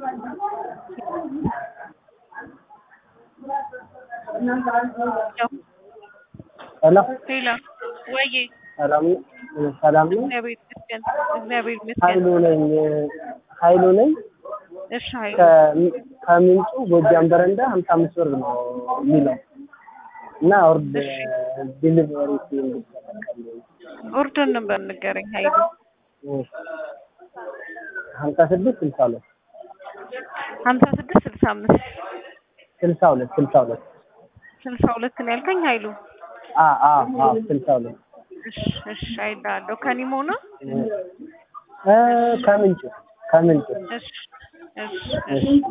ሄሎ ሄሎ ወዬ ሰላም ሰላም ነው። እግዚአብሔር ይመስገን። እግዚአብሔር ኃይሉ ይመስገን። ነኝ ኃይሉ ነኝ እሺ ኃይሉ ከ- ከምንጩ ጎጃም በረንዳ ሀምሳ አምስት ብር ነው የሚለው እና ኦርድ እሺ። ዲሊቨሪ እንዲጠቀም ኦርደር ነበር ንገረኝ ኃይሉ። ሀምሳ ስድስት ስልሳ ሁለት ሀምሳ ስድስት ስልሳ አምስት ስልሳ ሁለት ስልሳ ሁለት ስልሳ ሁለት ነው ያልከኝ ኃይሉ። አ አ አ ስልሳ ሁለት እሺ እሺ አይልሃለሁ። ከኒሞ ነው? እ ከምንጩ ከምንጩ እሺ እሺ እሺ እሺ